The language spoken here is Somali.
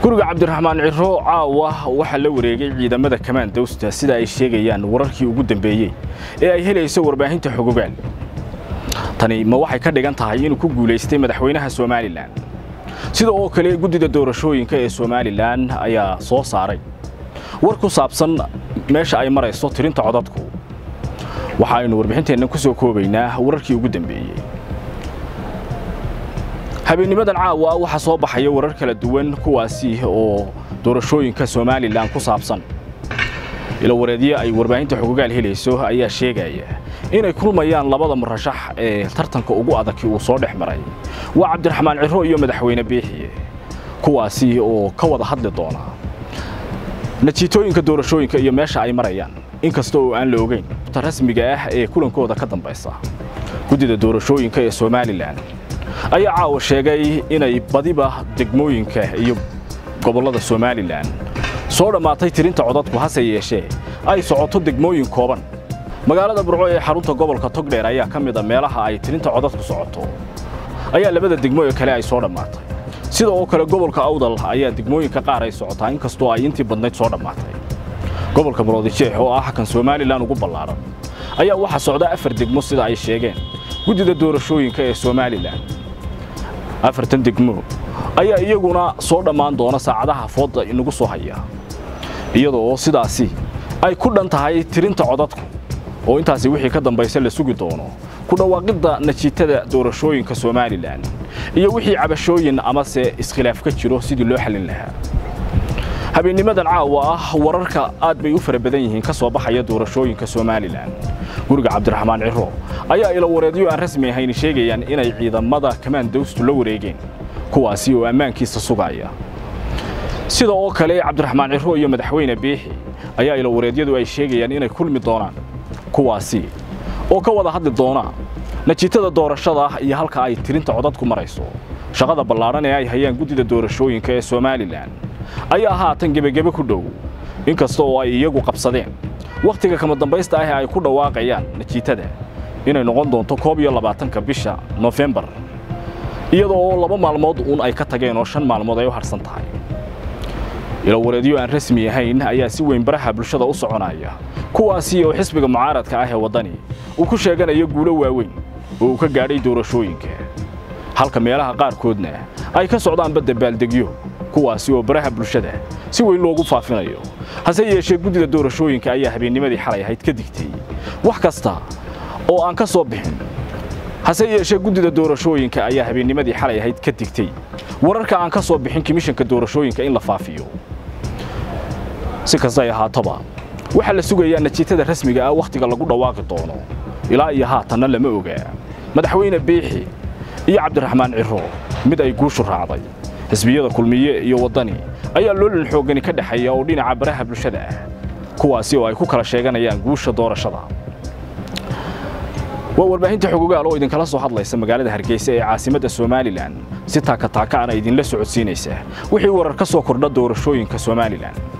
guriga cabdiraxmaan ciro caawa waxaa la wareegay ciidamada kamaan dawsta sida ay sheegayaan wararkii ugu dambeeyey ee ay helayso warbaahinta xogogaal tani ma waxay ka dhigan tahay inuu ku guulaystay madaxweynaha somalilan sida oo kale guddida doorashooyinka ee somalilan ayaa soo saaray war ku saabsan meesha ay marayso tirinta codadku waxa aynu warbixinteennan ku soo koobaynaa wararkii ugu dambeeyey habeennimadan caawa waxaa soo baxaya warar kala duwan kuwaasi oo doorashooyinka somalilan ku saabsan ilowareedyo ay warbaahinta xogogaal helayso ayaa sheegaya inay kulmayaan labada murashax ee tartanka ugu adagkii uu soo dhex maray waa cabdiraxmaan ciro iyo madaxweyne biixiye kuwaasi oo ka wada hadli doona natiitooyinka doorashooyinka iyo meesha ay marayaan inkasta oo aan la ogeyn ta rasmiga ah ee kulankooda ka dambaysa guddida doorashooyinka ee somalilan ayaa caawa sheegay inay badiba degmooyinka iyo gobollada somalilan soo dhammaatay tirinta codadku hase yeeshee ay socoto degmooyin kooban magaalada burco ee xarunta gobolka togdheer ayaa ka mid a meelaha ay tirinta codadku socoto ayaa labada degmo ee kale ay soo dhammaatay sida oo kale gobolka awdal ayaa degmooyinka qaar ay socotaa inkastoo ay intii badnayd soo dhammaatay gobolka muroodijeex oo ah kan somalilan ugu ballaaran ayaa waxaa socda afar degmo sida ay sheegeen guddida doorashooyinka ee somalilan afartan degmo ayaa iyaguna soo dhammaan doona saacadaha fooda inagu soo haya iyadoo sidaasi ay ku dhan tahay tirinta codadku oo intaasi wixii ka dambaysa la sugi doono ku dhawaaqidda natiijada doorashooyinka somalilan iyo wixii cabashooyin amase iskhilaaf ka jiro sidii loo xallin lahaa habeennimadan caawa ah wararka aad bay u fara badan yihiin ka soo baxaya doorashooyinka somalilan guriga cabdiraxmaan ciro ayaa ilowareedyo aan rasmi ahayn sheegayaan inay ciidamada kamaan dawstu la wareegeen kuwaasi oo ammaankiisa sugaya sida oo kale cabdiraxmaan ciro iyo madaxweyne biixi ayaa ilowareedyadu ay sheegayaan inay kulmi doonaan kuwaasi oo ka wada hadli doona natiijada doorashada iyo halka ay tirinta codadku marayso shaqada ballaaran ee ay hayaan guddida doorashooyinka ee somalilan ayaa haatan gebagebe ku dhow inkasta oo ay iyagu qabsadeen wakhtiga kama dambaysta ah ee ay ku dhawaaqayaan natiijada inay noqon doonto koob iyo labaatanka bisha nofembar iyadoo oo laba maalmood uun ay ka tageen oo shan maalmood ay u harsan tahay ilowareedyo aan rasmi ahayn ayaa si weyn baraha bulshada u soconaya kuwaasi oo xisbiga mucaaradka ah ee waddani uu ku sheeganayo guulo waaweyn oo uu ka gaadhay doorashooyinka halka meelaha qaarkoodna ay ka socdaanba dabaaldegyo kuwaasi oo baraha bulshada si weyn loogu faafinayo hase yeeshee guddida doorashooyinka ayaa habeennimadii xalay ahayd ka digtay wax kasta oo aan ka soo bixin hase yeeshee guddida doorashooyinka ayaa habeennimadii xalay ahayd ka digtay wararka aan ka soo bixin komishanka doorashooyinka in la faafiyo si kasta ay ahaatoba waxaa la sugayaa natiijada rasmiga ah wakhtiga lagu dhawaaqi doono ilaa iyo haatanna lama ogaa madaxweyne biixi iyo cabdiraxmaan ciro mid ay guushu raacday xisbiyada kulmiye iyo waddani ayaa loolin xooggani ka dhexeeya oo dhinaca baraha bulshada ah kuwaasi oo ay ku kala sheeganayaan guusha doorashada waa warbaahinta xogogaal oo idinkala soo hadlaysa magaalada hargeysa ee caasimadda somalilan si taakataaka ana idinla socodsiinaysa wixii warar ka soo kordha doorashooyinka somalilan